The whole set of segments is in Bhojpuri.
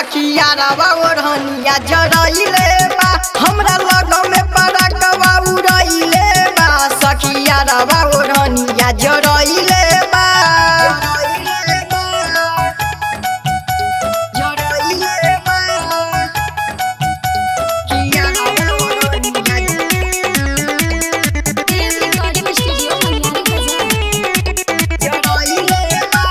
सखिया रवा ओढ़निया जरइले बा हमरा लग में पड़कवा उड़इले बा सखिया रवा ओढ़निया जरइले बा जरइले बा सखिया रवा ओढ़निया देव रिकॉर्डिंग स्टूडियो मनियारी बाजार जरइले बा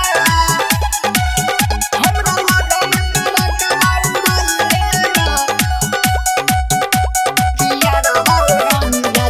हमरा लग में पड़कवा उड़इले बा सखिया रवा ओढ़निया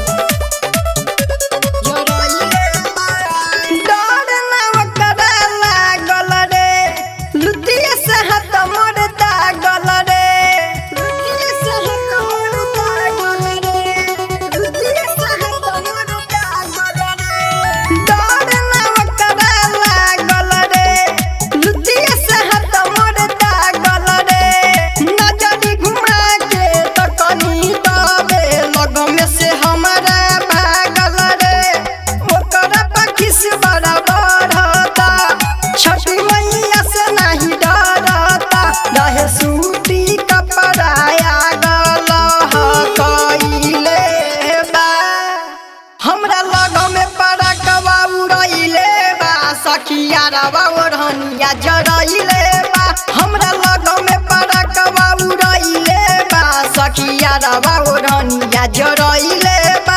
डर नाव करे लागल रे लुतिया से हाथ मोर दागल रे लुतिया से हाथ मोर दागल रे लुतिया से हाथ मोर दागल रे डर नाव करे लागल रे लुतिया से हाथ मोर दागल रे नजरी घुमा के त कनी दबे लग में से हमारा भागल रे ओकरा पखिस बड़ा बढ़ता छठी मैया से नहीं डरता रहे सूती कपड़ाया गल कइले बा हमरा लग में पड़कवा उड़इले बा सखिया रवा ओढ़निया जरइले बा हमरा लग में पड़कवा उड़इले बा सखिया रवा ओढ़निया जरइले बा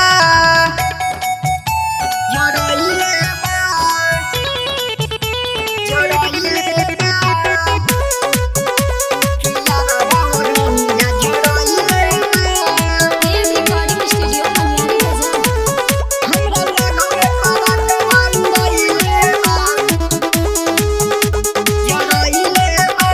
जरइले बा जरइले बा सखिया रवा ओढ़निया जरइले बा देव रिकॉर्डिंग स्टूडियो मनियारी बाजार हमरा लग में पड़कवा उड़इले बा जरइले बा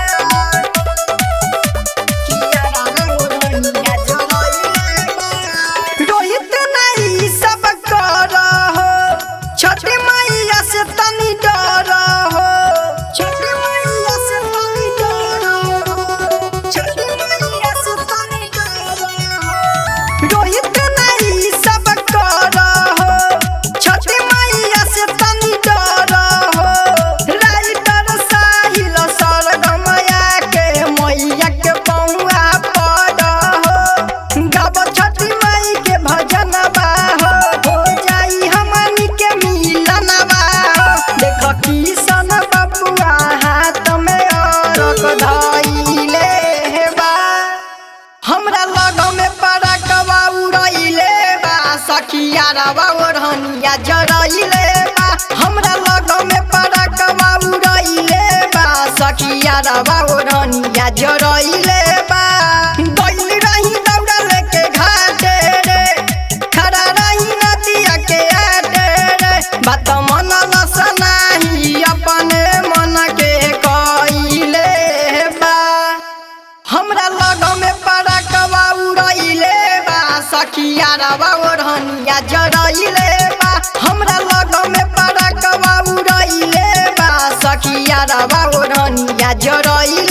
किया रवा ओढ़निया जरइले बा रोहित नहीं सब कर हो छठी मैया से तनी डर हो छठी मैया से तनी डर हो छठी मैया से तनी डर हो रोहित नहीं सब कर हो छठी मैया से तनी डर हो राइटर साहिल सरगमया के मैया के पौआ पड़ हो गाब छठी माई के भजन बा हो हो जाई हमनी के मिलन बा हो देख किसन बबुआ हाथ में अरक धइले बा हमरा लग में पड़कवा उड़इले बा सखिया रवा ओढ़निया जरइले बा हमरा लग में पड़कवा उड़इले बा सखिया रवा ओढ़निया जरइले बा गइल रही दौड़ा लेके घाटे रे खड़ा रही नदिया के आटे रे बात मन लसनाही अपने मन के कइले बा हमरा लग में पड़कवा उड़इले बा सखिया रवा ओढ़निया जरइले बा हमरा लग में पड़कवा उड़इले बा सखिया रवा ओढ़निया जरइले